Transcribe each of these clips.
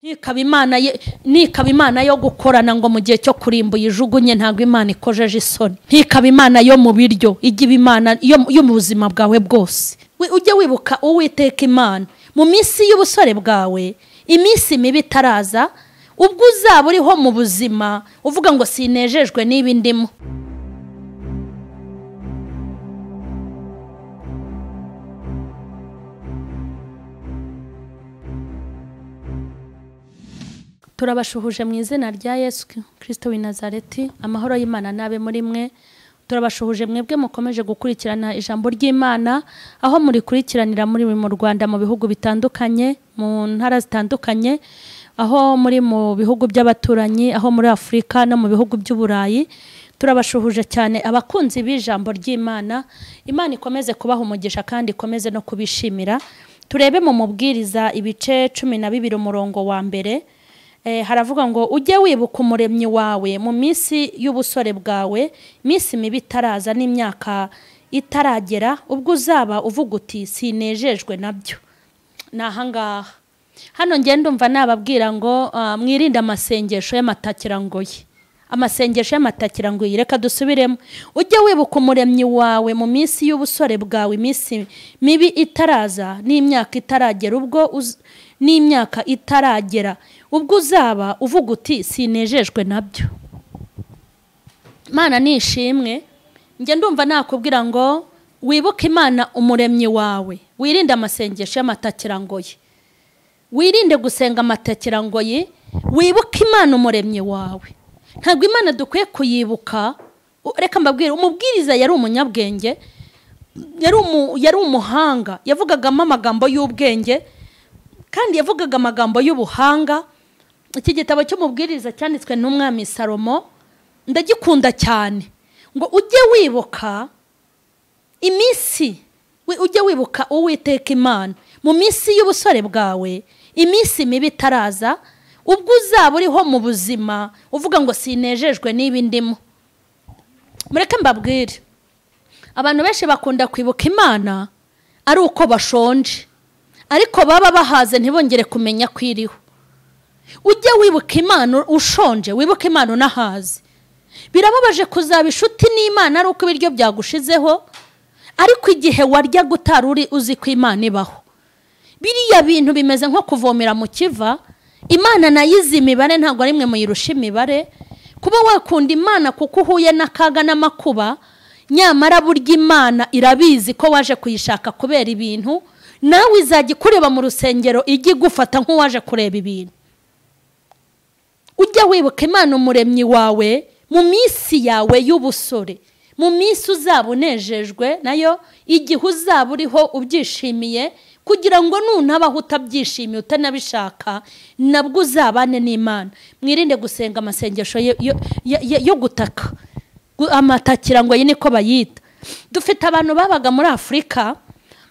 nikaba imana ye nikaba imana yo gukorana ngo mu gihe cyo kurimba uyijugunye ntabwo imana ikojeje isoni ntikaba imana yo mu biryo igiba imana yo yo mu buzima bwawe bwose We- ujye wibuka uwiteka imana mu minsi y'ubusore bwawe iminsi mibi itaraza ubwo uzaba uriho mu buzima uvuga ngo sinejejwe n'ibi ndimo turabashuhuje mu izina rya yesu kirisito w'i nazareti amahoro y'imana n'abe muri mwe turabashuhuje mwebwe mukomeje gukurikirana ijambo ry'imana aho murikurikiranira muri mu rwanda mu bihugu bitandukanye mu ntara zitandukanye aho muri mu bihugu by'abaturanyi aho muri afurika no mu bihugu by'uburayi turabashuhuje cyane abakunzi b'ijambo ry'imana imana ikomeze kubaha umugisha kandi ikomeze no kubishimira turebe mu mubwiriza ibice cumi na bibiri umurongo wa mbere Eh, haravuga ngo ujye wibuka umuremyi wawe mu minsi y'ubusore bwawe iminsi mibi itaraza n'imyaka itaragera ubwo uzaba uvuga uti sinejejwe nabyo ni ahangaha hano ngenda ndumva nababwira ngo ah, mwirinde amasengesho y'amatakirangoyi amasengesho y'amatakirangoyi reka dusubiremo ujye wibuka umuremyi wawe mu minsi y'ubusore bwawe iminsi mibi itaraza n'imyaka itaragera ubwo uz- n'imyaka itaragera ubwo uzaba uvuga uti sinejejwe nabyo imana ni ishimwe njye ndumva nakubwira ngo wibuke imana umuremyi wawe wirinde amasengesho y'amatakirangoyi wirinde gusenga amatakirangoyi wibuke imana umuremyi wawe ntabwo imana dukwiye kuyibuka u- reka mbabwire umubwiriza yari umunyabwenge yari umu- yari umuhanga yavugagamo amagambo y'ubwenge kandi yavugaga amagambo y'ubuhanga iki gitabo cy'umubwiriza cyanditswe n'umwami salomo ndagikunda cyane ngo ujye wibuka iminsi wi- ujye wibuka uwiteka imana mu minsi y'ubusore bwawe iminsi mibi itaraza ubwo uzaba uriho mu buzima uvuga ngo sinejejwe n'ibi ndimo mureke mbabwire abantu benshi bakunda kwibuka imana ari uko bashonje ariko baba bahaze ntibongere kumenya ko iriho ujye wibuka imana ushonje wibuke imana unahaze birababaje kuzaba inshuti n'imana ari uko ibiryo byagushizeho ariko igihe warya gutari uri uzi ko imana ibaho biriya bintu bimeze nko kuvomera mu kiva imana nayo izi imibare ntabwo ari mwe muyirusha imibare kuba wakunda imana kuko uhuye n'akaga n'amakuba nyamara burya imana irabizi ko waje kuyishaka kubera ibintu nawe izajya ikureba mu rusengero ijya igufata nk'uwaje kureba ibintu ujya wibuka imana umuremyi wawe mu minsi yawe y'ubusore mu minsi uzaba unejejwe nayo igihe uzaba uriho ubyishimiye kugira ngo nunabaho utabyishimiye utanabishaka nabwo uzabane n'imana mwirinde gusenga amasengesho yo- yo- yo- yo gutaka Gu- amatakirangoyi niko bayita dufite abantu babaga muri afurika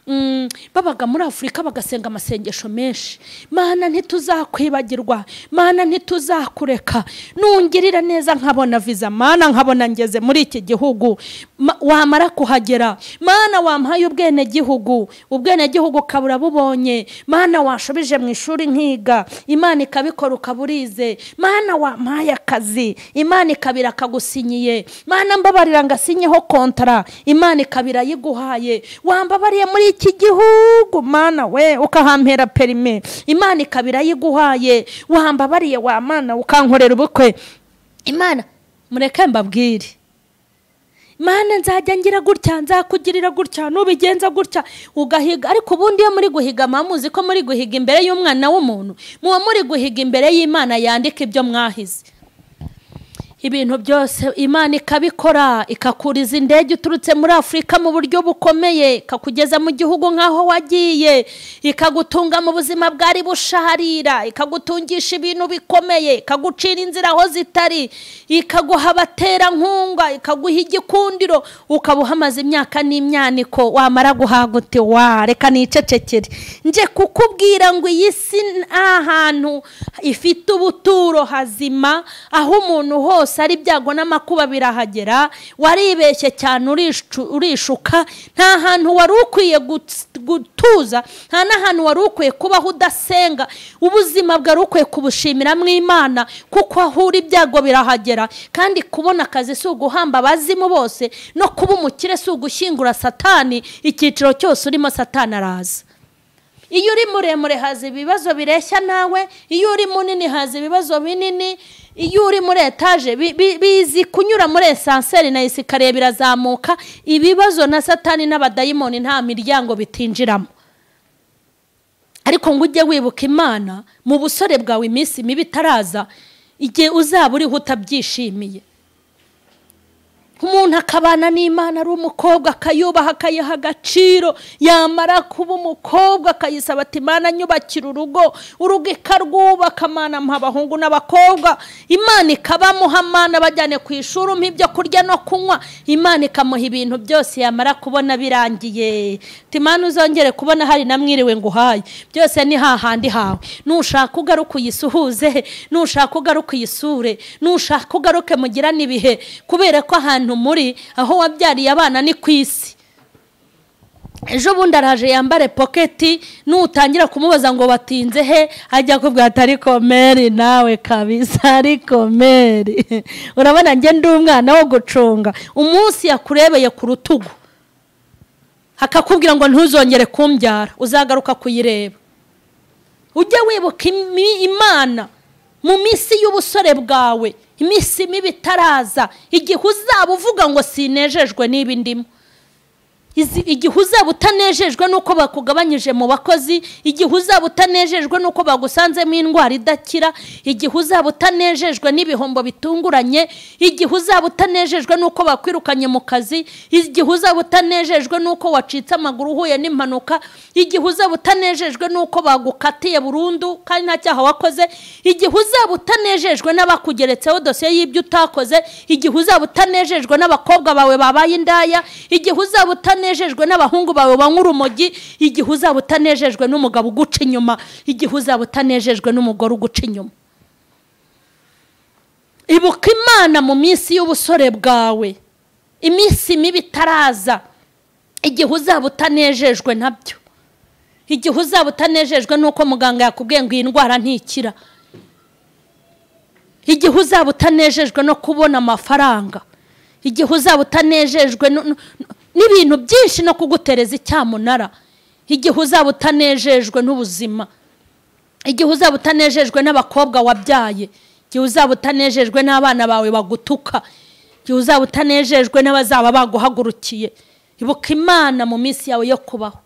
mm, babaga muri afurika bagasenga amasengesho menshi mana ntituzakwibagirwa mana ntituzakureka nungirira neza nkabona viza mana nkabona ngeze muri iki gihugu Ma- wamara kuhagera mana wampaye ubwenegihugu ubwenegihugu ukaba urabubonye mana washubije mu ishuri nkiga imana ikabikora ukaba urize mana wampaye akazi imana ikabira akagusinyiye mana mbabarira ngo asinyeho kontara imana ikabira yiguhaye wambabariye muri iki gihugu mana we ukahampera perime imana ikabira yiguhaye wambabariye wa mana ukankorera ubukwe imana mureke mbabwire mana nzajya ngira gutya nzakugirira gutya nubigenza gutya ugahiga ariko ubundi iyo muri guhiga muba muzi ko muri guhiga imbere y'umwana w'umuntu muba muri guhiga imbere y'imana yandika ibyo mwahize ibintu byose imana ikabikora ikakuriza indege uturutse muri afurika mu buryo bukomeye ikakugeza mu gihugu nk'aho wagiye ikagutunga mu buzima bwari busharira ikagutungisha ibintu bikomeye ikagucira inzira aho zitari ikaguha abaterankunga ikaguha igikundiro ukaba uhamaze imyaka n'imyaniko wamara guhaga uti wa reka nicecekere nje kukubwira ngo iyi si ni ahantu ifite ubuturo hazima aho umuntu hose ari ibyago n'amakuba birahagera waribeshye cyane urishu- urishuka nta hantu wari ukwiye gut- gutuza nta n'ahantu wari ukwiye kubaho udasenga ubuzima bwari ukwiye kubushimiramo imana kuko aho uri ibyago birahagera kandi kubona akazi si uguhamba abazimu bose no kuba umukire si ugushyingura satani icyiciro cyose urimo satani araza iyo uri muremure haza ibibazo bireshya nawe iyo uri munini haza ibibazo binini iyo uri muri etaje bi- bi- bizi kunyura muri esanseri na esikariye birazamuka ibibazo na satani n'abadayimoni nta miryango bitinjiramo ariko ngo ujye wibuka imana mu busore bwawe iminsi mibi itaraza igihe uzaba uriho utabyishimiye umuntu akabana n'imana ari umukobwa akayubaha akayiha agaciro yamara kuba umukobwa akayisaba ati imana nyubakira urugo urugo ikarwubaka amana mpa abahungu n'abakobwa imana ikabamuha amana abajyane ku ishuri umpa ibyo kurya no kunywa imana ikamuha ibintu byose yamara kubona birangiye Ati, imana uzongere kubona hari na mwiriwe ngo uhaye byose ni hahandi hawe nushaka ugaruka uyisuhuze nushaka ugaruka uyisure nushaka ugaruke mugirane ibihe kubera ko ahantu muri aho wabyariye abana ni ku isi ejo bundi araje yambare poketi nutangira kumubaza ngo watinze he ajya akubwira ati ariko meri nawe kabisa ariko meri urabona njye ndi umwana wo gucunga umunsi yakurebeye ku rutugu akakubwira ngo ntuzongere kumbyara uzagaruka kuyireba ujye wibuka imi- imana mu minsi y'ubusore bwawe iminsi mibi itaraza igihe uzaba uvuga ngo sinejejwe niba indimo Izi- igihe uzaba utanejejwe n'uko bakugabanyije mu bakozi igihe uzaba utanejejwe n'uko bagusanzemo indwara idakira igihe uzaba utanejejwe n'ibihombo bitunguranye igihe uzaba utanejejwe n'uko bakwirukanye mu kazi igihe uzaba utanejejwe n'uko wacitse amaguru uhuye n'impanuka igihe uzaba utanejejwe n'uko bagukatiye burundu kandi nta cyaha wakoze igihe uzaba utanejejwe n'abakugeretseho dosiye y'ibyo utakoze igihe uzaba utanejejwe n'abakobwa bawe babaye indaya igihe uzaba utanejejwe n'abahungu bawe banywa urumogi igihe uzaba utanejejwe n'umugabo uguca inyuma igihe uzaba utanejejwe n'umugore uguca inyuma ibuka imana mu minsi y'ubusore bwawe iminsi mibi itaraza igihe uzaba utanejejwe nabyo igihe uzaba utanejejwe n'uko muganga yakubwiye ngo iyi ndwara ntikira igihe uzaba utanejejwe no kubona amafaranga igihe uzaba utanejejwe no- no- n'ibintu byinshi no kugutereza icyamunara igihe uzaba utanejejwe n'ubuzima igihe uzaba utanejejwe n'abakobwa wabyaye igihe uzaba utanejejwe n'abana bawe bagutuka igihe uzaba utanejejwe n'abazaba baguhagurukiye ibuka imana mu minsi yawe yo kubaho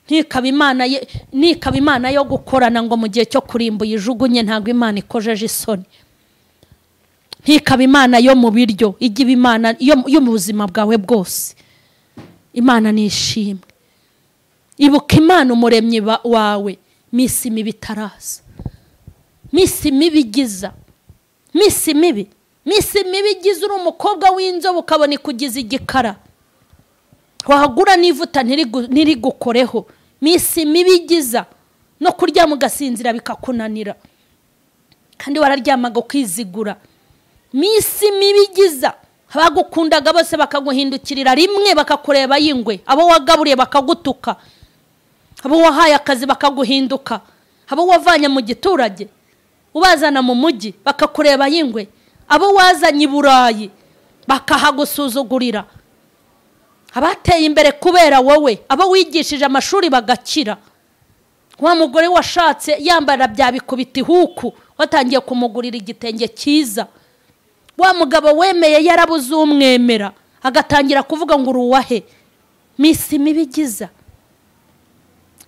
ntikaba imana ye- ntikaba imana yo gukorana ngo mu gihe cyo kurimba uyijugunye ntabwo imana ikojeje isoni ntikaba imana yo mu biryo igiba imana yo yo mu buzima bwawe bwose imana ni ishimwe ibuka imana umuremyi ba- wawe minsi mibi itaraza minsi mibi igiza minsi mibi minsi mibi igiza uri umukobwa w'inzobe ukabona ikugiza igikara wagura n'ivuta ntirigu- ntirigukoreho minsi mibi igiza no kuryama ugasinzira bikakunanira kandi wararyamaga ukizigura minsi mibi igiza abagukundaga bose bakaguhindukirira rimwe bakakureba y'ingwe abo wagaburiye bakagutuka abo wahaye akazi bakaguhinduka abo wavanye mu giturage ubazana mu mujyi bakakureba y'ingwe abo wazanye i burayi bakahagusuzugurira abateye imbere kubera wowe abo wigishije amashuri bagakira wa mugore washatse yambara bya bikubita ihuku watangiye kumugurira igitenge cyiza wa mugabo wemeye yarabuze umwemera agatangira kuvuga ngo uri uwahe minsi mibi igiza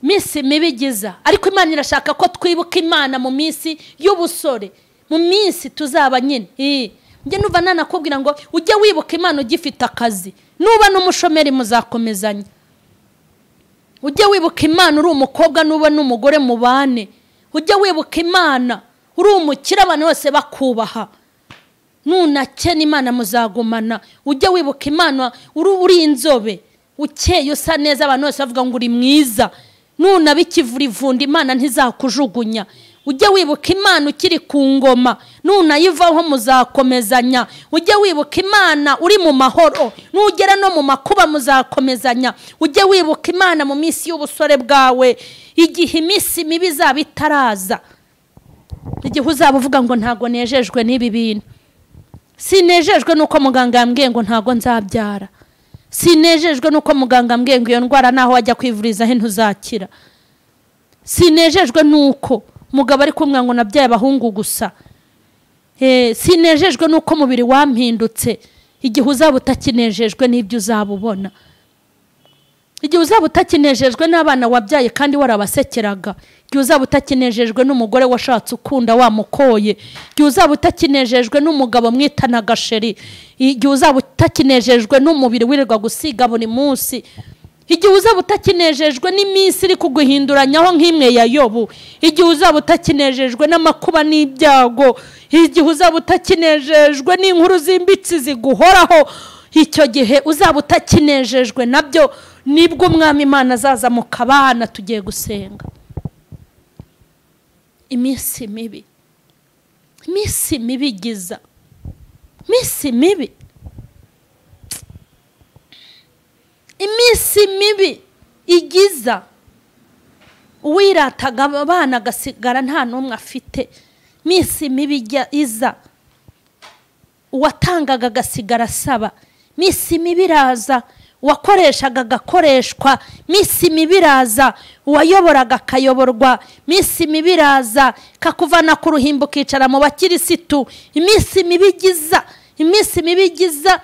minsi mibi igiza ariko imana irashaka ko twibuka imana mu minsi y'ubusore mu minsi tuzaba nyine Eh, njye nuva nanakubwira ngo ujye wibuka imana ugifite akazi nuba n'umushomeri muzakomezanya ujye wibuka imana uri umukobwa nuba n'umugore mubane ujye wibuka imana uri umukire abantu bose bakubaha nunakena imana muzagumana ujye wibuka imana uri uri inzobe ukeye usa neza abantu bose bavuga ngo uri mwiza nunaba ikivura ivunda imana ntizakujugunya ujye wibuka imana ukiri ku ngoma nunayivaho muzakomezanya ujye wibuka imana uri mu mahoro nugera no mu makuba muzakomezanya ujye wibuka imana mu minsi y'ubusore bwawe igihe iminsi mibi izaba itaraza igihe uzaba uvuga ngo ntabwo nejejwe n'ibi bintu sinejejwe nuko muganga yambwiye ngo ntabwo nzabyara sinejejwe nuko muganga yambwiye ngo iyo ndwara naho wajya kwivurizaho ntuzakira sinejejwe nuko umugabo ari kumwe ngo nabyaye abahungu gusa sinejejwe nuko umubiri wampindutse igihe uzaba utakinejejwe n'ibyo uzaba ubona igihe uzaba utakinejejwe n'abana wabyaye kandi warabasekeraga igihe uzaba utakinejejwe n'umugore washatse ukunda wamukoye igihe uzaba utakinejejwe n'umugabo mwitanaga sheri igihe uzaba utakinejejwe n'umubiri wirirwa gusiga buri munsi igihe uzaba utakinejejwe n'iminsi iri kuguhinduranyaho nk'imwe ya yobu igihe uzaba utakinejejwe n'amakuba n'ibyago igihe uzaba utakinejejwe n'inkuru zimbitse ziguhoraho icyo gihe uzaba utakinejejwe nabyo nibwo umwami imana azaza mu kabana tugiye gusenga iminsi mibi iminsi mibi igiza iminsi mibi iminsi mibi igiza uwirataga abana agasigara nta n'umwe afite iminsi mibi iza uwatangaga agasigara asaba iminsi mibi iraza uwakoreshaga agakoreshwa minsi mibi iraza uwayoboraga akayoborwa minsi mibi iraza kakuvana ku ruhimbo ukicara mu bakirisitu iminsi mibi igiza iminsi mibi igiza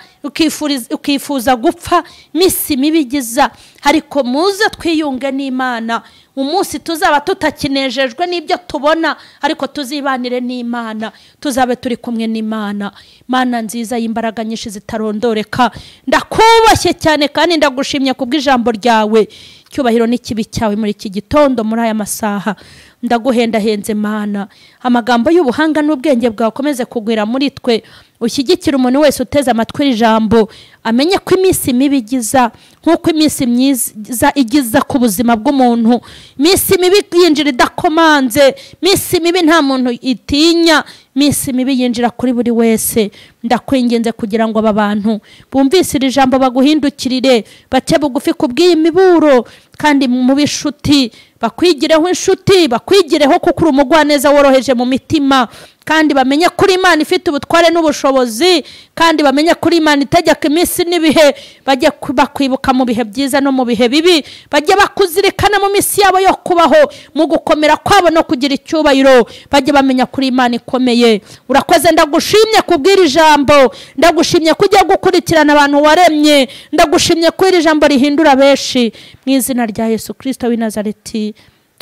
ukifuza gupfa iminsi mibi igiza ariko muze twiyunge n'imana umunsi tuzaba tutakinejejwe n'ibyo tubona ariko tuzibanire n'imana tuzabe turi kumwe n'imana mana nziza y'imbaraga nyinshi zitarondoreka ndakubashye cyane kandi ndagushimye kubw'ijambo ryawe icyubahiro n'ikibi cyawe muri iki gitondo muri aya masaha ndaguhendahenze mana amagambo y'ubuhanga n'ubwenge bwakomeze kugwira muri twe ushyigikire umuntu wese uteze amatwi ijambo amenye ko iminsi mibi igiza nk'uko iminsi myiza igiza ku buzima bw'umuntu iminsi mibi yinjira idakomanze iminsi mibi nta muntu itinya iminsi mibi yinjira kuri buri wese ndakwinginze kugira ngo aba bantu bumvise iri jambo baguhindukirire bace bugufi ku bw'iyi miburo kandi mu b'inshuti bakwigireho inshuti bakwigireho kuko uri umugwaneza woroheje mu mitima kandi bamenye kuri imana ifite ubutware n'ubushobozi kandi bamenye kuri imana itegeka iminsi n'ibihe bajye bakwibuka mu bihe byiza no mu bihe bibi bajye bakuzirikana mu minsi yabo yo kubaho mu gukomera kwabo no kugira icyubahiro bajye bamenya kuri imana ikomeye urakoze ndagushimye kubw'iri jambo ndagushimye ko ujya gukurikirana abantu waremye ndagushimye ko iri jambo rihindura benshi mu izina rya yesu kirisito w'i nazareti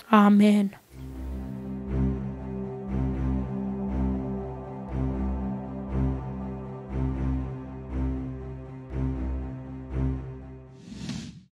amen